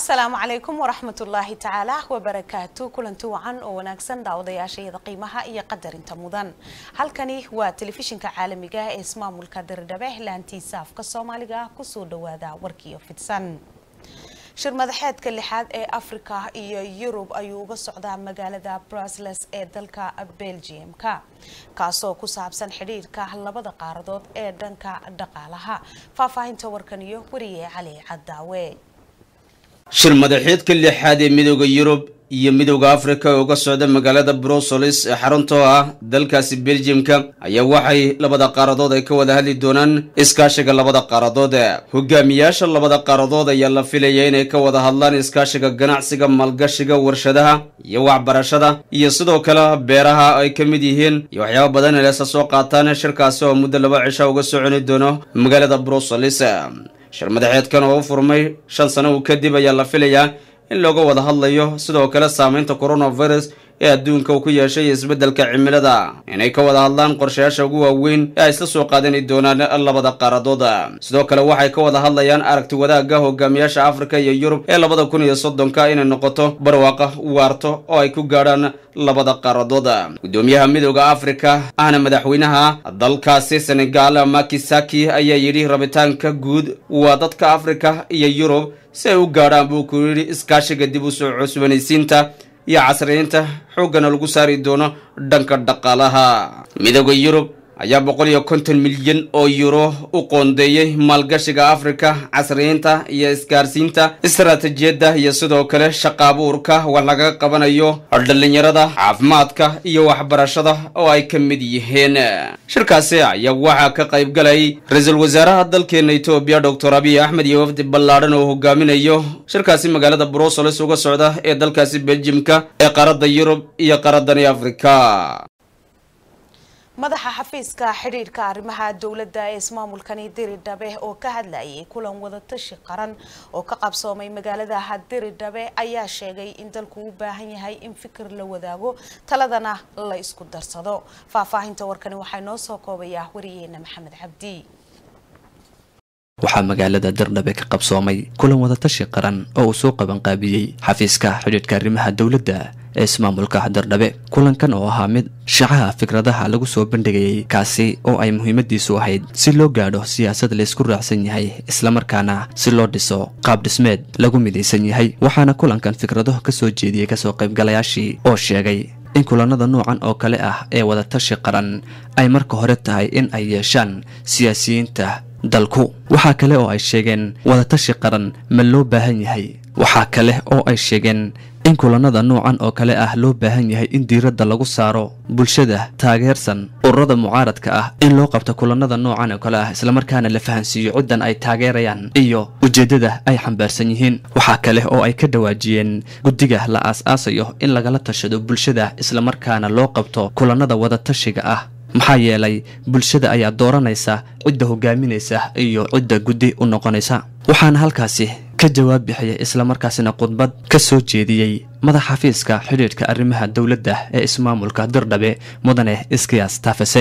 asalaamu calaykum waraxmatullaahi tacaala wabarakaatu kulanti wacan oo wanaagsan daawadayaashayada qiimaha iyo qadarinta mudan halkani waa telefishinka caalamiga ee ismaamulka dirdhabe laantiisa afka soomaaliga kusoo dhawaada warkiyo fidsan shir madaxeedka lixaad ee afrika iyo yurub ayuu uga socdaa magaalada brusles ee dalka belgium-ka kaasoo ku saabsan xidhiirka labada qaaradood ee dhanka dhaqaalaha faahfaahinta warkan iyo wariye cali cadaawe shir madaxeedka lixaad ee midooda yurub iyo midooda afrika ee uga socda magaalada bruseles ee xaruntoo ah dalkaasi belgiumka ayaa waxay labada qaaradood ay ka wada hadli doonaan iskaashiga labada qaaradood hogaamiyaasha labada qaaradood ayaa la filaya inay ka wada hadlaan iskaashiga ganacsiga maalgashiga warshadaha iyo waxbarashada iyo sidoo kale beeraha ay ka mid yihiin iyo waxyaaba badan inaysa soo qaataan shirkaasi oo muddo laba cisha uga soconi doono magaalada bruseles shir madaxeedkan oo u furmay shan sano kadib ayaa la filayaa in looga wada hadlayo sidoo kale saameynta coronavirus ee adduunka uu ku yeeshay isbeddelka cimilada inay ka wada hadlaan qorshayaasha ugu waaweyn ee ay isla soo qaadani doonaan labada qaaradood sidoo kale waxay ka wada hadlayaan aragti wadaagga hogaamiyaasha afrika iyo yurub ee labada kun iyo soddonka inay noqoto barwaaqa waarto oo ay ku gaadhaan labada qaaradood gudoomiyaha midooda afrika ahna madaxweynaha dalkaasi senegal makisaki ayaa yidhi rabitaanka guud waa dadka afrika iyo yurub si ay u gaadhaan buu ku yidhi iskaashiga dib u soo cusbanaysiinta iyo casriyeynta xooggana lagu saari doono dhanka dhaqaalaha midooda yurub ayaa boqol iyo konton milyan oo yuro u qoondeeyey maalgashiga afrika casriyeynta iyo isgaarsiinta istaraatijiyadda iyo sidoo kale shaqa abuurka wax laga qabanayo dhallinyarada caafimaadka iyo waxbarashada oo ay ka mid yihiin shirkaasi ayaa waxaa ka qayb galay ra-iisul wasaaraha dalkeena etoobiya doctor abiy axmed iyo wafdi ballaadhan oo hogaaminayo shirkaasi magaalada bruseles uga socda ee dalkaasi beljimka ee qaaradda yurub iyo qaaradani afrika madaxa xafiiska xidhiirka arrimaha dowladda ee ismaamulkani diridhabe oo ka hadlayay kulan wadatashi qaran oo ka qabsoomay magaalada diridhabe ayaa sheegay in dalku u baahan yahay in fikir la wadaago taladana la isku darsado faahfaahinta warkani waxaa noo soo koobayaa wariyeena maxamed cabdi waxaa magaalada dirdhabe ka qabsoomay kulan wadatashi qaran oo uu soo qabanqaabiyey xafiiska xidhiidhka arrimaha dowladda ee ismaamulka dirdhabe kulankan oo ahaa mid shacaha fikradaha lagu soo bandhigayay kaasi oo ay muhiimadiisu ahayd si loo gaadho siyaasad laysku raacsan yahay islamarkaana si loo dhiso qaab dhismeed lagu midaysan yahay waxaana kulankan fikrado ka soo jeediyey kasoo qaybgalayaashii oo sheegay in kulanada noocan oo kale ah ee wadatashi qaran ay marka hore tahay in ay yeeshaan siyaasiyiinta dalku waxaa kale oo ay sheegeen wadatashi qaran ma loo baahan yahay waxaa kale oo ay sheegeen in kulanada noocan oo kale ah loo baahan yahay in diiradda lagu saaro bulshada taageersan ururada mucaaradka ah in loo qabto kulanada noocan oo kale ah islamarkaana la fahansiiyo ciddan ay taageerayaan iyo ujeeddada ay xambaarsan yihiin waxaa kale oo ay ka dhawaajiyeen guddiga la aas-aasayo in lagala tashado bulshada islamarkaana loo qabto kulanada wadatashiga ah maxaa yeelay bulshada ayaa dooranaysa cidda hogaaminaysa iyo cidda guddi u noqonaysa waxaana halkaasi ka jawaab bixiyay islamarkaasina khudbad ka soo jeediyey madax xafiiska xidhiidhka arrimaha dowladda ee ismaamulka dirdhabe mudane iskiyaas taafase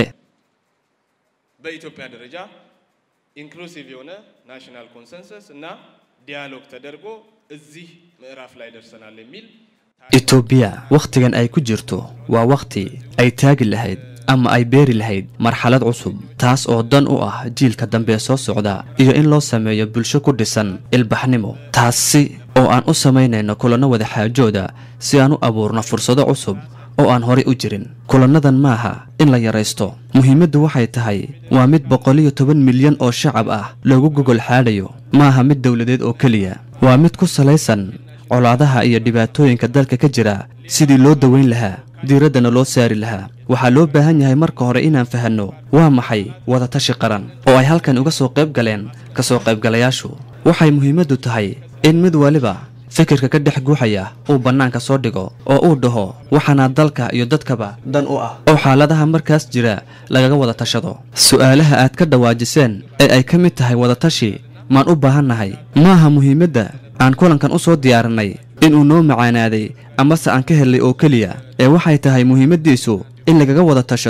በኢትዮጵያ ደረጃ ኢንክሉሲቭ የሆነ ናሽናል ኮንሰንሰስ እና ዲያሎግ ተደርጎ እዚህ ምዕራፍ ላይ ደርሰናል የሚል etoobiya wakhtigan ay ku jirto waa wakhti ay taagi lahayd ama ay beeri lahayd marxalad cusub taas oo dan u ah jiilka dambe soo socda iyo in loo sameeyo bulsho ku dhisan ilbaxnimo taasi oo aan u samaynayno kulanno wadaxaajooda si aan u abuurno fursado cusub oo aan horay u jirin kulannadan maaha in la yaraysto muhiimaddu waxay tahay waa mid boqoliyo toban milyan oo shacab ah loogu gogol xaadhayo maaha mid dowladeed oo keliya waa mid ku salaysan colaadaha iyo dhibaatooyinka dalka ka jira sidii loo daweyn lahaa diiraddana loo saari lahaa waxaa loo baahan yahay marka hore inaan fahanno waa maxay wadatashi qaran oo ay halkan uga soo qayb galeen ka soo qaybgalayaashu waxay muhiimaddu tahay in mid waliba fikirka ka dhex guuxaya uu bannaanka soo dhigo oo uu dhaho waxaana dalka iyo dadkaba dan u ah oo xaaladaha markaas jira lagaga wada tashado su'aalaha aad ka dhawaajiseen ee ay ka mid tahay wadatashi maan u baahannahay maaha muhiimadda aan kulankan u soo diyaarinay inuu noo macaanaaday amase aan ka helnay oo keliya ee waxay tahay muhiimaddiisu in lagaga wada tashado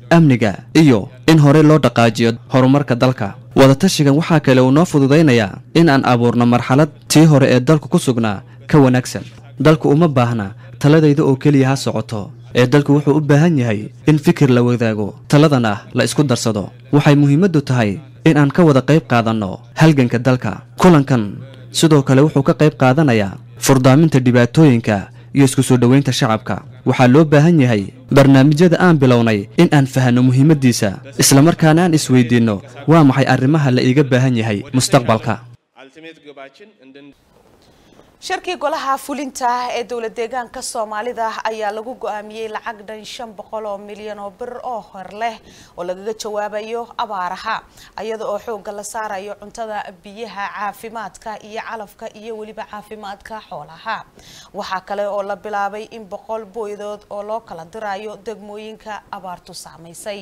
amniga iyo in horey loo dhaqaajiyo horumarka dalka wadatashigan waxaa kale uu noo fududaynayaa in aan abuurno marxalad tii hore ee dalku ku sugnaa ka wanaagsan dalku uma baahna taladayda oo keliya ha socoto ee dalku wuxuu u baahan yahay in fikir la wadaago taladana la isku darsado waxay muhiimaddu tahay in aan ka wada qayb qaadanno halganka dalka kulankan sidoo kale wuxuu ka qayb qaadanayaa furdaaminta dhibaatooyinka iyo isku soo dhoweynta shacabka waxaa loo baahan yahay barnaamijyada aan bilownay in aan fahanno muhiimaddiisa islamarkaana aan isweydiinno waa maxay arrimaha la iiga baahan yahay mustaqbalka አልቲሜት ግባችን እንድን shirkii golaha fulinta ee dowlad deegaanka soomaalida ayaa lagu go-aamiyey lacag dhan shan boqol oo milyan oo bir oo hor leh oo lagaga jawaabayo abaaraha iyada oo xooga la saarayo cuntada biyaha caafimaadka iyo calafka iyo weliba caafimaadka xoolaha waxaa kale oo la bilaabay in boqol booydood oo loo kala dirayo degmooyinka abaartu saamaysay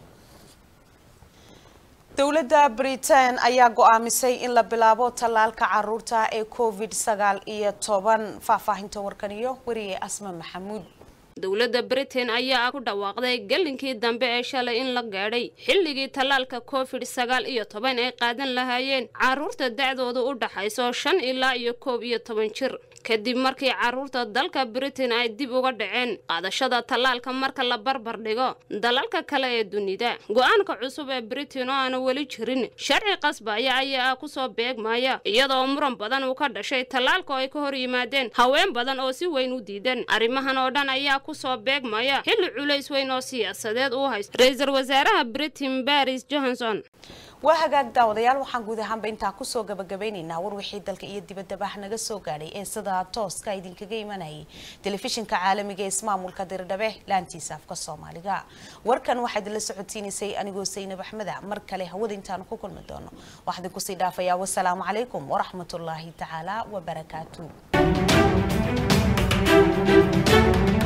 dowladda britain ayaa go-aamisay in la bilaabo tallaalka caruurta ee covid sagaal iyo toban faahfaahinta warkan iyo weriye asma maxamuud dowladda britain ayaa ku dhawaaqday gelinkii dambe ee shalay in la gaadhay xilligii tallaalka covid sagaal iyo toban ay qaadan lahaayeen carruurta da'doodu u dhaxayso shan ilaa iyo koob iyo toban jir kadib markii carruurta dalka britain ay dib uga dhaceen qaadashada tallaalka marka la barbar dhigo dalalka kale ee dunida go-aanka cusub ee britain oo aana weli jirin sharci qasbaya ayaa ku soo beegmaya iyadoo muran badan uu ka dhashay tallaalka oo ay ka hor yimaadeen haween badan oo si weyn u diidan arrimahan oo dhan ayaa kusoo beegmaya xilli culays weyn oo siyaasadeed uu haysto ra-iisul wasaaraha britain baris johnson waa hagaag daawadayaal waxaan guud ahaanba intaa kusoo gabagabeynaynaa war wixii dalka iyo dibaddaba naga soo gaadhay ee sida tooska idinkaga imanayay telefishinka caalamiga ee ismaamulka dirdhabe laantiisa afka soomaaliga warkan waxaa idinla socodsiinaysay anigoo saynab axmeda mar kale hawada intaanu ku kulmi doono waxaa idin kusii dhaafayaa wasalaamu calaykum waraxmatullaahi tacaala wabarakaatu